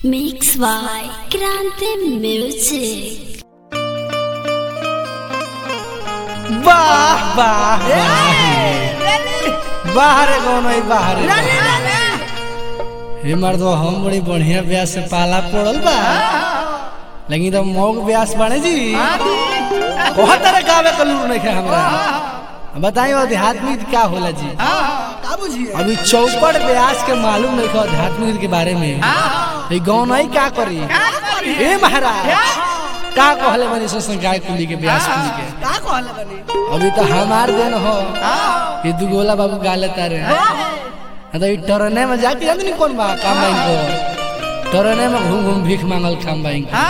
Mix by Grande Music. वाह वाह बाहर कौन है बाहर हे मर्दो हम बड़ी बढ़िया ब्यास से पाला पड़ल बा लेकिन तो मौक ब्यास बने जी बहुत तरह गावे का लूर नहीं है हमरा बताइए आध्यात्मिक क्या होला जी अभी चौपड़ ब्यास के मालूम नहीं है आध्यात्मिक के बारे में ये गाँव नहीं क्या करी ए महाराज का कहले बनी सो गाय कुली के ब्यास कुली के का कहले बनी अभी तो हमार दिन हो ये दुगोला बाबू गा लेता रे तो ये टरने में जाके जानते नहीं कौन बा काम बाइन को टरने में घूम घूम भीख मांगल काम बाइन को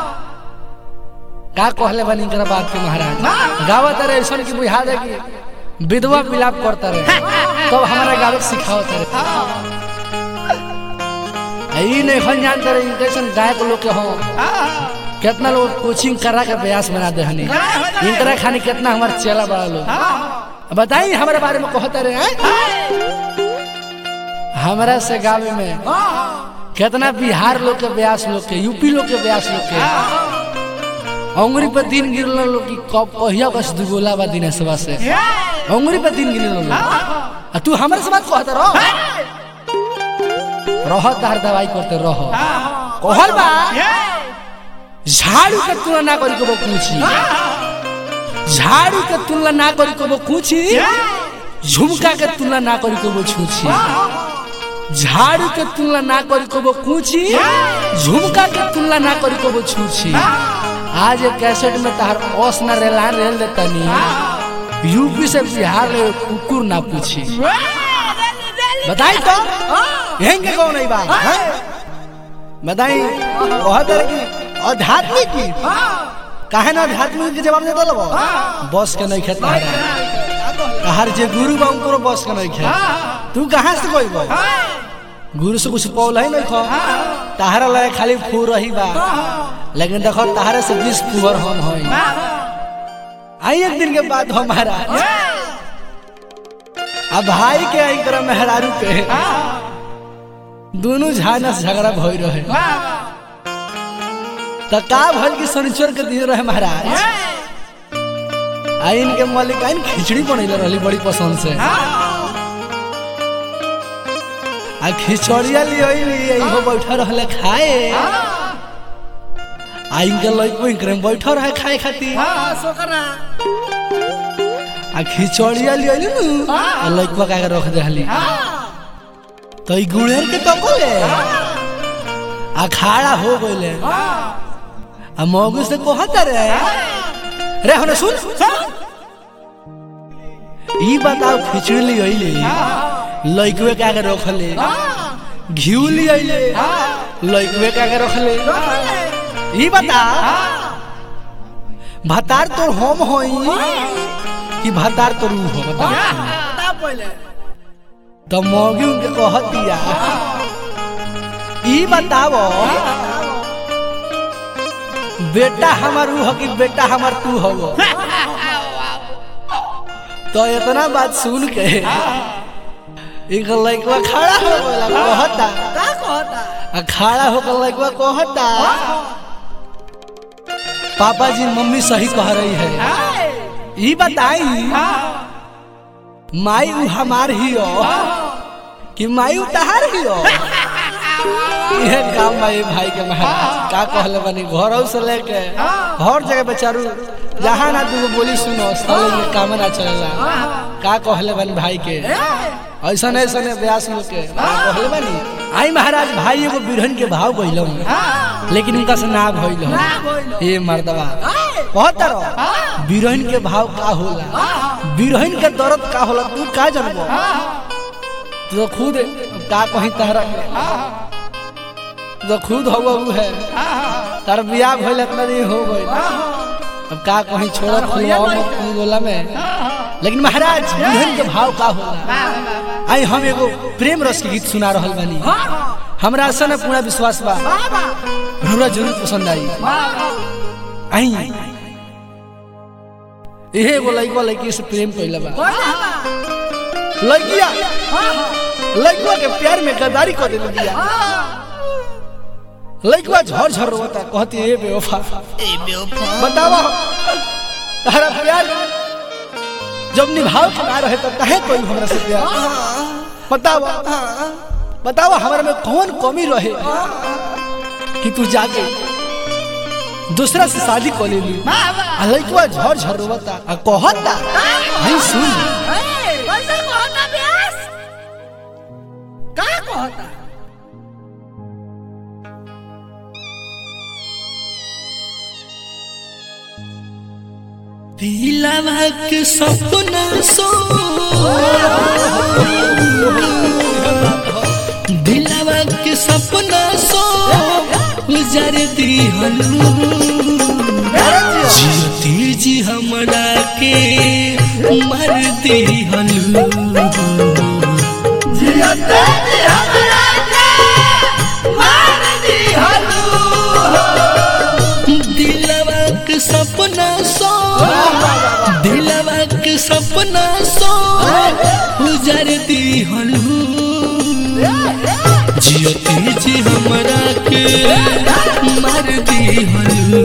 का कहले बनी इनकरा बात के महाराज गावत रे ऐसा की बुझा दे कि विधवा विलाप करता रे तब हमारा गावे के सिखावत रे ई नहीं खन जानते रे कैसन गायक लोग के हो कितना लोग कोचिंग करा के प्रयास बना दे हनी इनकरा खानी कितना हमारे चेला बड़ा लोग बताइए हमारे बारे में कहते रहे हैं हमारा से गावे में कितना बिहार लोग के ब्यास लोग के यूपी लोग के ब्यास लोग के अंगुरी पर दिन गिरल लोग की कब कहिया बस दुगोला बा दिन सभा से अंगुरी पर दिन गिरल लोग आ तू हमारे से बात कहते रहो रह तार दवाई करते रहो कहल बा झाड़ू के तुलना ना करी कबो पूछी झाड़ू के तुलना ना करी कबो पूछी झुमका के तुलना ना करी कबो छूछी झाड़ू के तुलना ना करी कबो पूछी झुमका के तुलना ना करी कबो छूछी आज एक कैसेट में तार ओस ना रेलान रेल देतनी यूपी से बिहार ले कुकुर ना पूछी बताई तो यहीं के कौन है बात बताई बहुत तरह की आध्यात्मिक की काहे ना आध्यात्मिक के जवाब देता लो बस के नहीं खेता है हर जे गुरु बा उनको बस के नहीं खे तू कहाँ से कोई बा गुरु से कुछ पौल है नहीं खो ताहरा लगे खाली फू रही बा लेकिन देखो ताहरे से बीस पुअर हम होई आई एक दिन के बाद हमारा अब भाई के आई कर मेहरारू के दोनों झाना से झगड़ा भई रहे तो का भल की शनिचर के दिन रहे महाराज आइन के मालिक आइन खिचड़ी बनैले रहली बड़ी पसंद से आ खिचड़िया लियली इहो बैठा रहले खाए आइन के लइको इनकरे में बैठा रहे खाए खातिर हां सोकरा आ खिचड़िया लियली नु आ लइको का के रख देहली तो ई गुड़ेर के तो बोले आ खाड़ा हो गइले आ मौगू से कहत रे रे हने सुन ई बताओ खिचड़ी ली अइले लइकवे का के रखले घिउ ली अइले लइकवे का के रखले ई बता भतार तो हम होई कि भतार तो रू हो बता बता पहले तो मौगी उनके कहत दिया ई बताओ बेटा हमार ऊ हो कि बेटा हमार तू हो तो इतना बात सुन के एक लइकवा खड़ा हो गया कहता का कहता आ खड़ा होकर लइकवा कहता पापा जी मम्मी सही कह रही है ई बताई माई ऊ हमार ही हो कि माई ऊ तहार ही हो ये काम भाई भाई के महाराज का कहले बनी घर से लेके हर जगह बेचारू जहाँ ना तू बोली सुनो साले में काम ना चलेला का कहले बनी भाई के ऐसा ऐसा ब्यास लोग के का कहले बनी आई महाराज भाई एगो बिरहन के भाव गइलो लेकिन उनका से ना भइल ये मर्दवा बहुत तरह बिरहन के भाव का होला बिरहन के दर्द का होला तू का जानबो तू तो खुद का कहीं तहरा के तू तो खुद हो उ है तार बियाह भइल इतना दिन हो गइल अब का कहीं छोड़ खुलवाओ मत तू गोला में लेकिन महाराज बिरहन के भाव का होला आई हम एगो प्रेम रस के गीत सुना रहल बानी हमरा से ना पूरा विश्वास बा हमरा जरूर पसंद आई आई इहे एगो लइका लइकी से प्रेम कइला बा लइकिया लइकवा के प्यार में गद्दारी कर देले बिया लइकवा झर झर रोता कहती ए बेवफा ए बेवफा बतावा तारा प्यार जब निभाव के ना रहे तो काहे कोई हमरा से प्यार बतावा बतावा हमरा में कौन कमी रहे कि तू जाके दूसरा से शादी कर लेली आ लइकवा झर झर रोता आ कहता हई सुन कैसे कहता ब्यास का कहता दिलवा के सपना सो दिलवा के सपना सो उजर दिहलू जियती जी हमरा के मर दिहलू दिलवा के सपना सो दिलवा के सपना सो उजर दिहलू जियती जी हमरा के मार दिहलू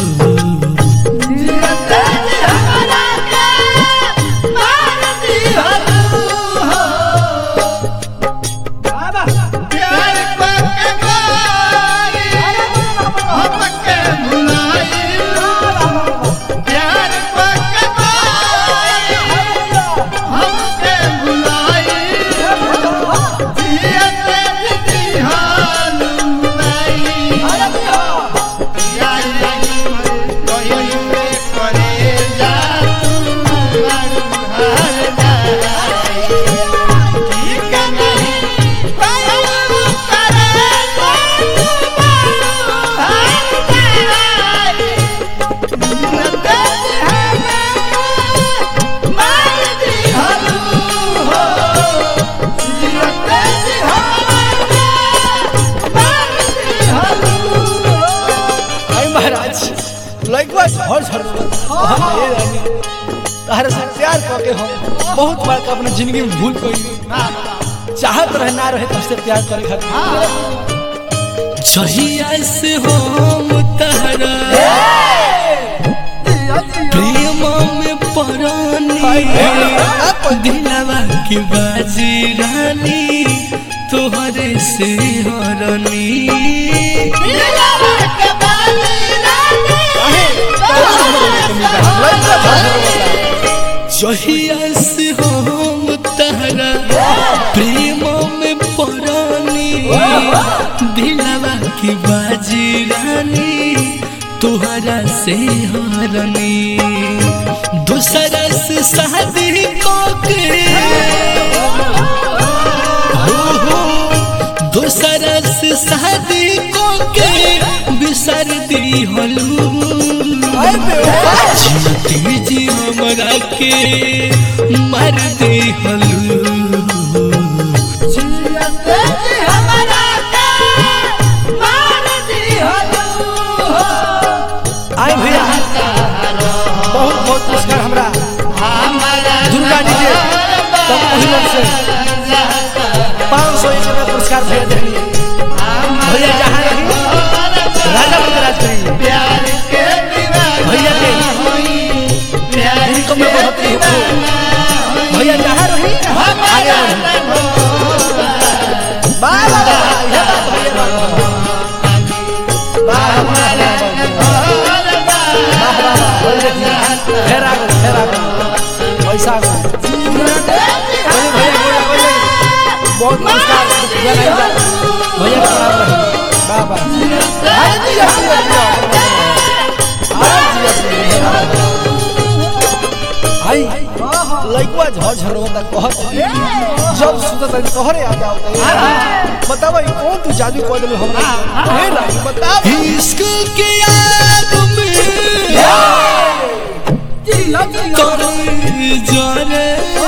आई महाराज लइकवा झर झर रोता हम ए रानी तारा से प्यार करके हम बहुत बार का अपने जिंदगी में भूल गई चाहत रहे ना रहे तुझसे प्यार करे खातिर जहिया से हम तहरा प्रेम में परानी दिलवा की बाजी रानी तोहरे से हरनी जहिया से हम तहरा प्रेम में परानी दिलवा की बाजी रानी तुहरा से हरनी दूसरा से शादी के हो हो दूसरा से शादी के बिसर दी हलू जीती जी हमरा के मर दे हलू आए भैया बहुत बहुत पुरस्कार हमरा दुर्गा जी के तब महिला से पाँच सौ एक रुपया पुरस्कार भैया देंगे भैया जहाँ रही राजा बन के राज करेंगे भैया के इनको मैं बहुत ही हूँ भैया जहाँ रही आगे बढ़ी वाह, वाह, वाह, यह बात भैया, वाह, वाह, वाह। वाह, वाह, वाह, वाह, वाह। फेर आ गए, फेर आ गए। पैसा आ गए। बोले भैया, बोले, बोले। बहुत पुरस्कार भैया नहीं जा। भैया का नाम रहे। वाह, वाह। आज जी, आज जी, आज जी। आज जी, आज जी। आई लइकवा झर झर होता कहत जब सुतत है तोहरे आ जाओ बतावा ई कौन तू जादू कर देलू हमरा हे रानी बतावा इश्क के आग में तोरे जाने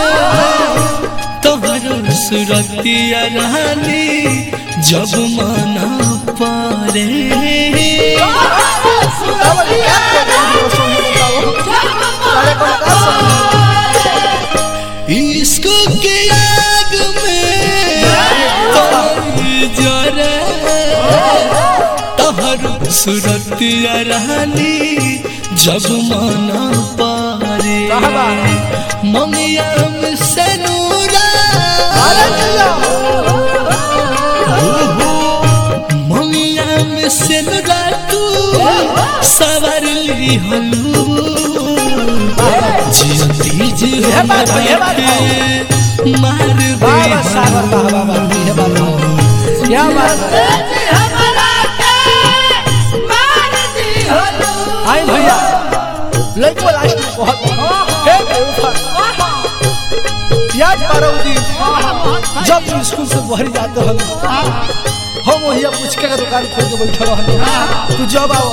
तोहर सुरतिया रानी जब मना पारे बतावा ई क्या कर देलू सोनी बतावा अरे कौन का सब इश्क के आग में तोरे जाने सुरतिया रानी जब माना पारे कहबा ममिया में से नूरा ममिया में से नूरा तू सवार ली हलू जियती जी ये बात है, ये बात के मार दे बाबा सागर बाबा बाबा ये बात है क्या बात है आई भैया लड़को लास्ट में बहुत हे बेवफा याद पारो दिन जब तुम स्कूल से बहरी जाते हो हम वही पुचके का दुकान खोल के बैठे रहो तू जब आओ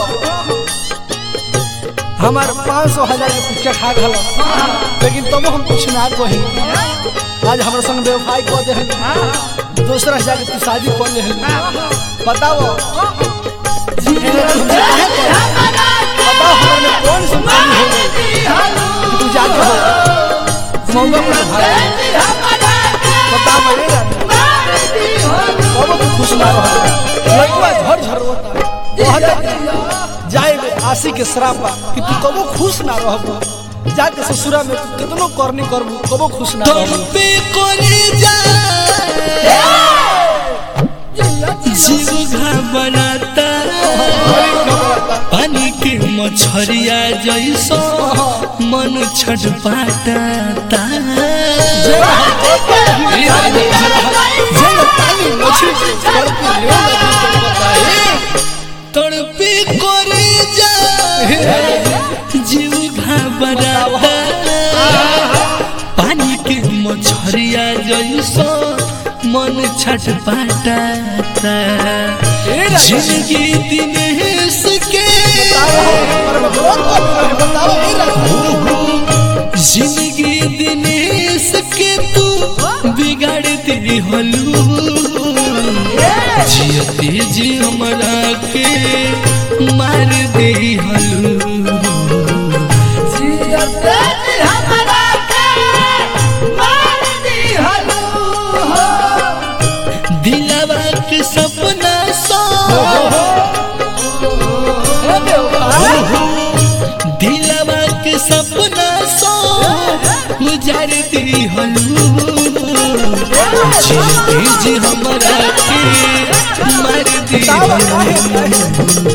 हमार पाँच सौ हजार के पुचका खा गल लेकिन तब हम कुछ ना कही आज हमारे संग बेवफाई कर दे हन दूसरा से जाके तू शादी कर ले हन बताओ एने तुमसे काहे करी? बताओ हमारे में कौन सी कमी हो गई कि तू जाके हो मौका पर भाग बताओ मेरे रानी बाबा तू खुश ना रह लड़का झर झर होता कहता जाए में आशी के श्रापा कि तू कबो खुश ना रहबो जाके ससुरा में तू कितनो करनी करबू कबो खुश ना तुम रहबू पे कोने जा जीव घबराता पानी के मछरिया जैसो मन छटपटाता तड़पे कोरे जा जीव घबराता पानी के मछरिया जैसो मन छटपटाता जिंदगी दिनेश के जिंदगी दिनेश के तू बिगाड़ दी हलू जियते जी हमरा के मार दे हलू दिलवा के सपना सो दिलवा के सपना सो गुजार दी हलू जीते जी हमरा के मार दी हलू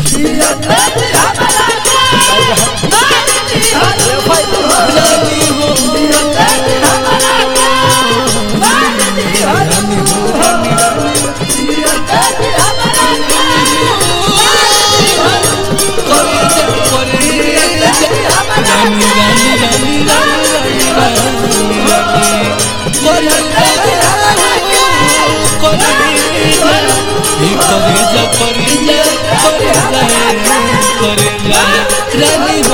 रानी हो रानी रानी रानी रानी रानी रानी रानी हो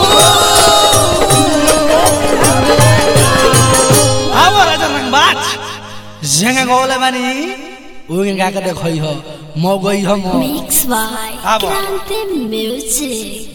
आवा राजा रंगबाज जंगा गोले बानी उगे गा के देखई हो मौ गई हो मौ Mix by Abo. Grande Music.